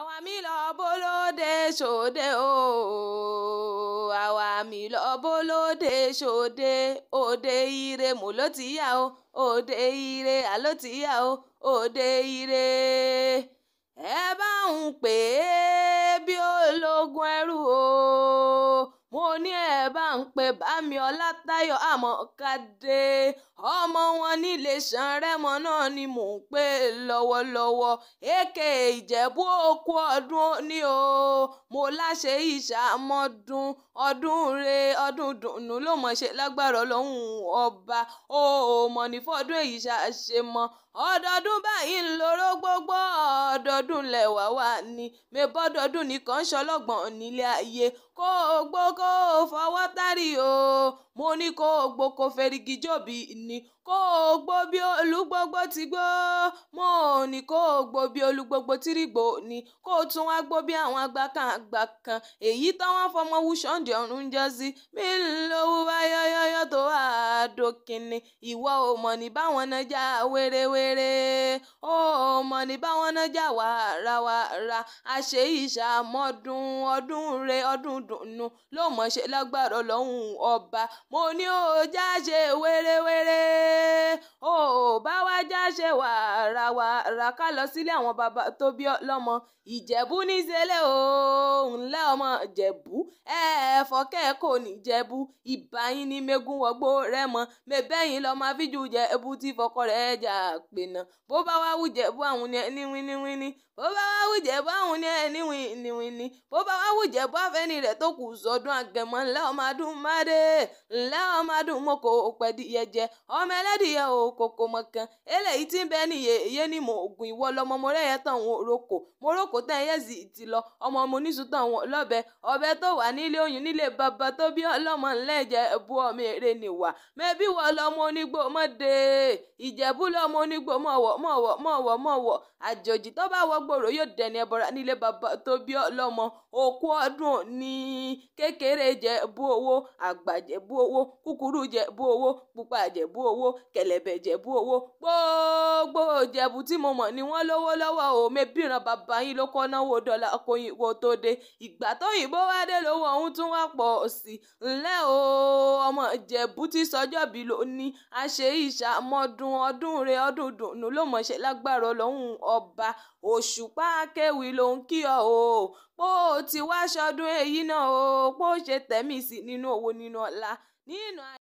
àwa mi lọ bólóde ṣòde o àwa mi lọ bólóde ṣòde òde ire mo ló ti yá o òde ire àló ti yá o òde ire ẹ bá ń pè é bí ológun ẹrú o mo ní ẹ bá ń pè bámi ọlátayọ̀ àmọ̀kadé ọmọ wọn nílé sanrẹ́mọ náà ni mò ń pè lọ́wọ́lọ́wọ́ èké ìjẹ̀bú òkú ọdún ní o mo láṣẹ ìṣàmọ́dún ọdún re ọdún dùnú ló mọ̀ ṣe lágbára ọlọ́run ọba o mọ̀ ní fọ́dún èyí ṣàṣe mọ́ ọdọọdún báyìí ń lóró gbogbo ọdọọdún lẹ́wà wà ní mẹ́bọ́dọọdún nìkan ṣọlọ́gbọ̀n nílé ayé kó o gbó kó o fọwọ́ tárì o mo ní kó o gbó kó ferigi jòbí ni kó o gbó bí olúgbógbó ti gbó mo ní kó o gbó bí olúgbógbó tí rí gbó ni kó o tún wá gbó bí àwọn àgbà kan àgbà kan èyí táwọn fọmọ wúṣọ́ǹdì ọ̀run jọ sí mi ń lówó wáyọ́yọ́yọ́ tó wà á dókínni ìwọ ò mọ̀ ní báwọn náà já wérewére ó mọ̀ ní báwọn náà já wàràwàrà àṣẹ ìṣàmọ́dún ọdún re ọdún dùnú ló mọ̀ ṣe lágbára ọlọ́run ọba mo ní ó já ṣe wérewére ó bá wá já ṣe wàràwàrà ká lọ sílé àwọn bàbá tó bí lọ́mọ ìjẹ̀bú níṣẹ́lẹ̀ o ńlẹ́ ọmọ ìjẹ̀bú ẹ̀ẹ́fọ́kẹ́ kò ní jẹ̀bú ìbáyín ní mẹ́gun wọgbó rẹ̀ mọ́ mẹ́bẹ́yìn lọ́mọ afíjú jẹ̀bú tí fọkọ rẹ̀ jà pènà bó bá wá wù jẹ̀bú àwọn ní ẹni wíníwíní bó bá wá wù jẹ̀bú àwọn ní ẹni wíníwíní bó bá wá wù jẹ̀bú àfẹ́ni rẹ̀ tó kù sọdún àgẹ̀mọ́ ńlẹ́ ọmọ adùn máde ńlẹ́ ọmọ adùn mọ́kò pẹ̀díyẹ jẹ ọmọ ẹlẹ́dìyẹ ò kòkò mọ̀kan eléyìí tí ń bẹ nìyẹ èyẹ ni mo ògùn ìwọ lọmọ mo rẹ̀ yẹ tán òun òrokò mo rókò tán ẹyẹ sì ti lọ ọmọ mo níṣu tán òun lọ́bẹ ọbẹ tó wà nílé oyún nílé bàbá tó bí ọlọ́mọ ńlẹ́jẹ̀ bu ọmọ èrè nìwà mẹ́bí wọ lọmọ onígbò mọ́dé ìjẹ̀bú lọmọ onígbò mọ̀wọ̀ mọ̀wọ̀ mọ̀wọ̀ mọ̀wọ̀ àjòjì tó bá wọ gbòòrò yóò dẹni ẹbọra nílé bàbá tó bí ọlọ́mọ òkú ọdún ní kékeré jẹ bú owó àgbà jẹ bú owó kúkúrú jẹ bú owó pupa jẹ bú owó kẹ̀lẹ̀bẹ̀ jẹ bú owó gbogbo jẹ̀bú tí mo mọ̀ ni wọ́n lówó lọ́wọ́ o mẹ́bìrán bàbá yín ló kọ́ náwó dọ́là kóyìnbó tó dé ìgbà tó yìnbó wá dé lówó ọ̀hún tún wá pọ̀ sí ńlẹ́ o ọmọ jẹ̀bú tí sọjọ́ bí ló ní àṣẹ ìṣàmọ́dún ọdún rẹ ọdún dùnú ló mọ̀ ṣe lágbára ọlọ́run ọba òṣùpá akéwì ló ń kí ọ o pó o ti wá ṣọdún èyí náà o pó o ṣe tẹ̀mí sí nínú owó nínú ọlá nínú.